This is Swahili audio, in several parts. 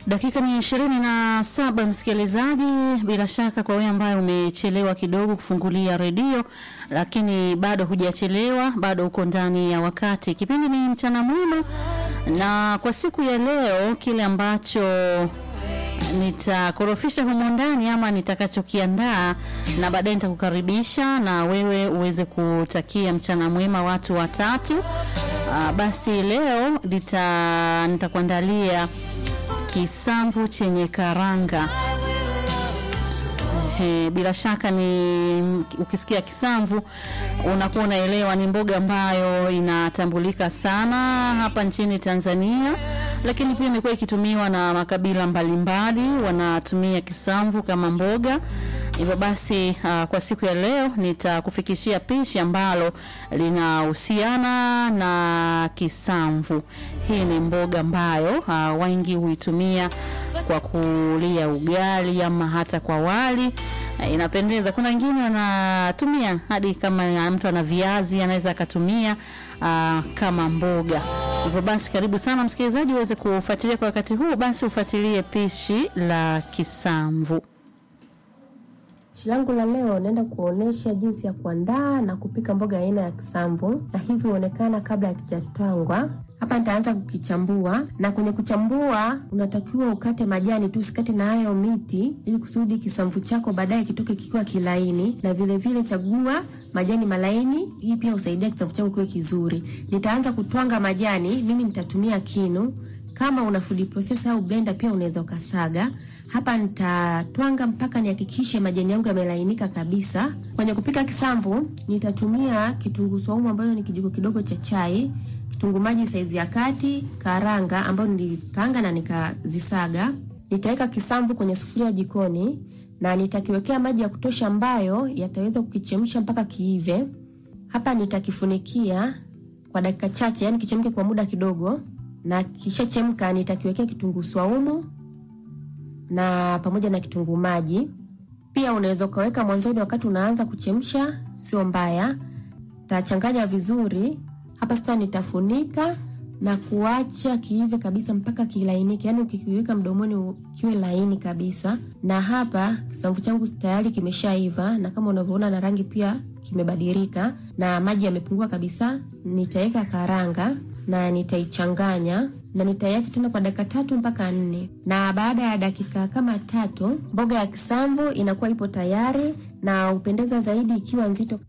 Dakika ni ishirini na saba msikilizaji, bila shaka kwa wewe ambaye umechelewa kidogo kufungulia redio, lakini bado hujachelewa, bado uko ndani ya wakati. Kipindi ni mchana mwema, na kwa siku ya leo kile ambacho nitakorofisha humo ndani ama nitakachokiandaa na baadaye nitakukaribisha na wewe uweze kutakia mchana mwema watu watatu. Aa, basi leo nita nitakuandalia kisamvu chenye karanga. Ehe, bila shaka ni ukisikia kisamvu unakuwa unaelewa ni mboga ambayo inatambulika sana hapa nchini Tanzania, lakini pia imekuwa ikitumiwa na makabila mbalimbali, wanatumia kisamvu kama mboga. Hivyo basi uh, kwa siku ya leo nitakufikishia pishi ambalo linahusiana na kisamvu. Hii ni mboga ambayo uh, wengi huitumia kwa kulia ugali ama hata kwa wali. Uh, inapendeza. Kuna wengine wanatumia hadi kama mtu ana viazi anaweza akatumia uh, kama mboga. Hivyo basi karibu sana msikilizaji uweze kufuatilia kwa wakati huu, basi ufuatilie pishi la kisamvu. Pishi langu la leo naenda kuonesha jinsi ya kuandaa na kupika mboga aina ya kisamvu, na hivi huonekana kabla hakijatwangwa. Hapa nitaanza kukichambua, na kwenye kuchambua unatakiwa ukate majani tu, usikate na hayo miti, ili kusudi kisamvu chako baadaye kitoke kikiwa kilaini, na vile vile chagua majani malaini. Hii pia husaidia kisamvu chako kiwe kizuri. Nitaanza kutwanga majani, mimi nitatumia kinu. Kama una food processor au blender pia unaweza ukasaga hapa nitatwanga mpaka nihakikishe majani yangu yamelainika kabisa. Kwenye kupika kisamvu nitatumia kitunguu saumu ambayo ni kijiko kidogo cha chai, kitunguu maji saizi ya kati, karanga ambayo nilikaanga na nikazisaga. Nitaweka kisamvu kwenye sufuria jikoni na nitakiwekea maji ya kutosha ambayo yataweza kukichemsha mpaka kiive. Hapa nitakifunikia kwa dakika chache, yani kichemke kwa muda kidogo, na kishachemka nitakiwekea kitunguu saumu na pamoja na kitunguu maji. Pia unaweza ukaweka mwanzoni wakati unaanza kuchemsha, sio mbaya. Tachanganya vizuri. Hapa sasa nitafunika na kuacha kiive kabisa mpaka kilainike, yaani ukikiweka mdomoni kiwe laini kabisa. Na hapa kisamvu changu tayari kimeshaiva, na kama unavyoona na rangi pia kimebadilika na maji yamepungua kabisa. Nitaweka karanga na nitaichanganya na nitaiacha tena kwa dakika tatu mpaka nne, na baada ya dakika kama tatu mboga ya kisamvu inakuwa ipo tayari na upendeza zaidi ikiwa nzito.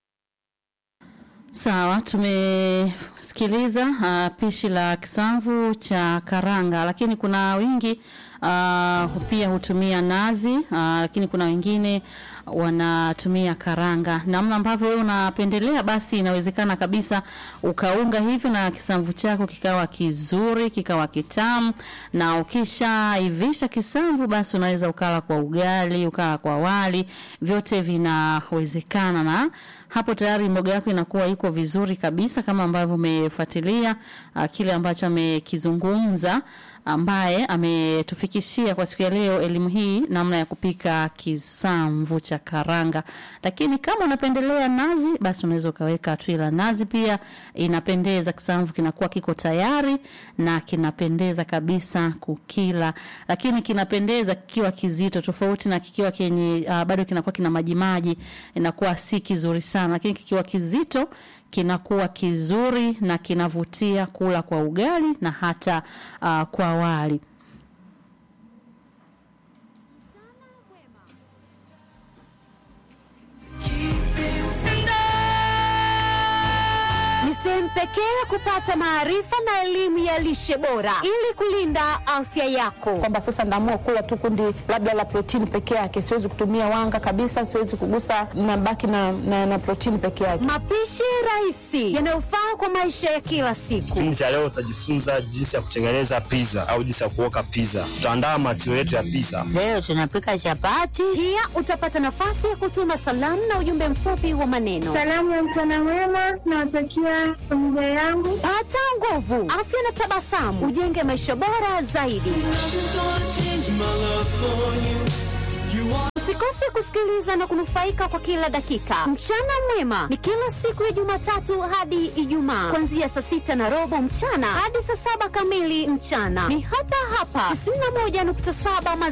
Sawa, tumesikiliza uh, pishi la kisamvu cha karanga, lakini kuna wingi uh, pia hutumia nazi uh, lakini kuna wengine wanatumia karanga. Namna ambavyo wewe unapendelea, basi inawezekana kabisa ukaunga hivyo na kisamvu chako kikawa kizuri, kikawa kitamu, na ukishaivisha kisamvu, basi unaweza ukala kwa ugali, ukala kwa wali, vyote vinawezekana na hapo tayari mboga yako inakuwa iko vizuri kabisa, kama ambavyo umefuatilia uh, kile ambacho amekizungumza ambaye ametufikishia kwa siku ya leo elimu hii namna ya kupika kisamvu cha karanga. Lakini kama unapendelea nazi, basi unaweza ukaweka tui la nazi, pia inapendeza. Kisamvu kinakuwa kiko tayari na kinapendeza kabisa kukila, lakini kinapendeza kikiwa kizito, tofauti na kikiwa kenye uh, bado kinakuwa kina maji maji, inakuwa si kizuri sana, lakini kikiwa kizito kinakuwa kizuri na kinavutia kula kwa ugali na hata uh, kwa wali. Ni sehemu pekee ya kupata maarifa na elimu ya lishe bora ili kulinda afya yako. kwamba sasa naamua kula tu kundi labda la protini peke yake, siwezi kutumia wanga kabisa, siwezi kugusa, nabaki na, na, na protini peke yake. Mapishi rahisi yanayofaa kwa maisha ya kila siku. Kipindi cha leo utajifunza jinsi ya kutengeneza pizza au jinsi ya kuoka pizza. Tutaandaa material yetu ya pizza. Leo tunapika chapati. Pia utapata nafasi ya kutuma salamu na ujumbe mfupi wa maneno. Salamu ya mchana mwema nawatakia familia yangu. Pata nguvu, afya na tabasamu, ujenge maisha bora zaidi. Usikose Usikose kusikiliza na kunufaika kwa kila dakika. Mchana mwema ni kila siku ya Jumatatu hadi Ijumaa, kuanzia saa sita na robo mchana hadi saa saba kamili mchana. Ni hapa hapa 91.7